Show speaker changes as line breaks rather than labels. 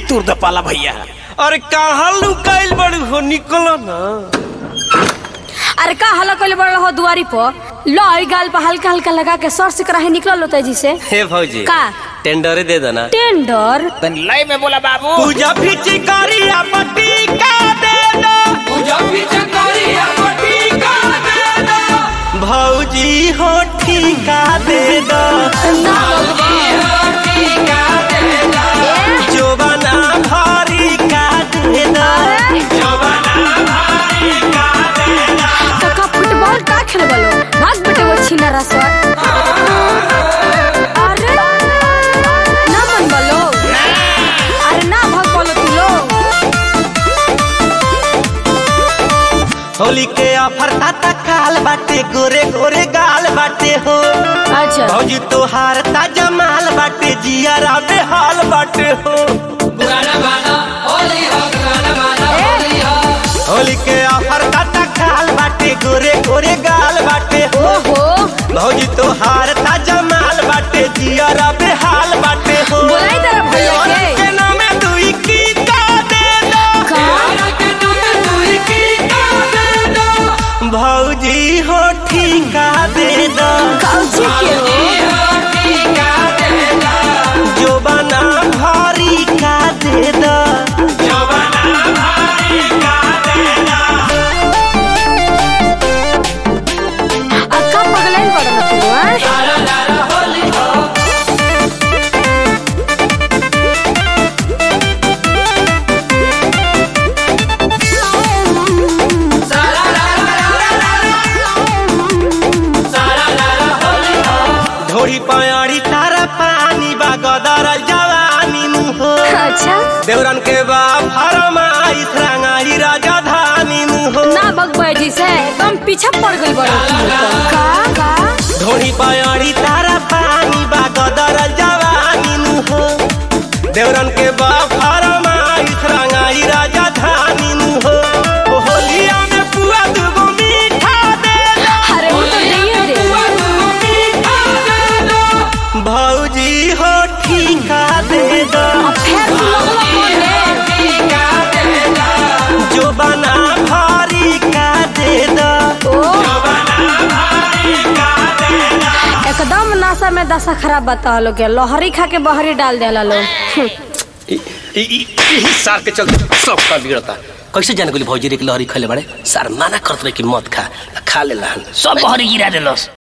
तुर द पाला भैया अरे कहाँ लुकाइल बड़ी हो निकलो ना
अरे का हल्ला कइले बड़ हो दुआरी पर लो ई गाल पर हल्का हल्का लगा के सर से कराहे निकल लो तेजी से
हे भौजी
का?
टेंडर दे देना
टेंडर
तन लय में बोला बाबू
पूजा फिची करिया पट्टी का दे दो भौजी हो ठीका दे दो जोबना भारी का दे दो
काका फुटबॉल का खेल बलो भाग बेटे वो छीना रसवा अरे ना मन बलो अरे ना भाग बोलो तू लो
होली के ऑफर ताता काल बाटे गोरे गोरे गाल बाटे हो
अच्छा
भौजी तोहार ताजा माल बाटे जिया राबे हाल बाटे हो होली के ऑफर ताता काल बाटे गोरे गोरे गाल बाटे हो
ओहो
भौजी तोहार ताजा माल बाटे जिया राबे हाल बाटे हो
बोलाई तेरा भैया के
के नामे दुई की का दे दो
का
भौजी हो ठीका दे दो
काउची के हो
जो बना भारी का दे दो
अक्का पगलाइन पड़ल तू हैं?
ढोरी पयाड़ी तारा पानी बा गदर जवानी मुहो
अच्छा
देवरन के बा फरमाई रंगाई राजधानी मुहो
ना बगबै जी से एकदम पीछे पड़ गई बड़ो तू तो। का का
ढोरी पयाड़ी तारा पानी बा गदर जवानी मुहो देवरन के बा फरमाई रंगाई राजधानी मुहो ओ होलिया में पुआ दुगो मीठा दे दो
अरे वो तो नहीं दे
भौजी हो ठीका दे दो
अब फिर तू लगलो बोले
जो बना भारी का दे दो
ओ एकदम नशा में दशा खराब बता लो के लोहरी खा के बहरी डाल देला लोग
सार के चलते सब का बिगड़ता कैसे जाने गोली भौजी रे के लहरी खले बड़े सार माना करत रहे कि मत खा खा ले सब बहरी गिरा देलस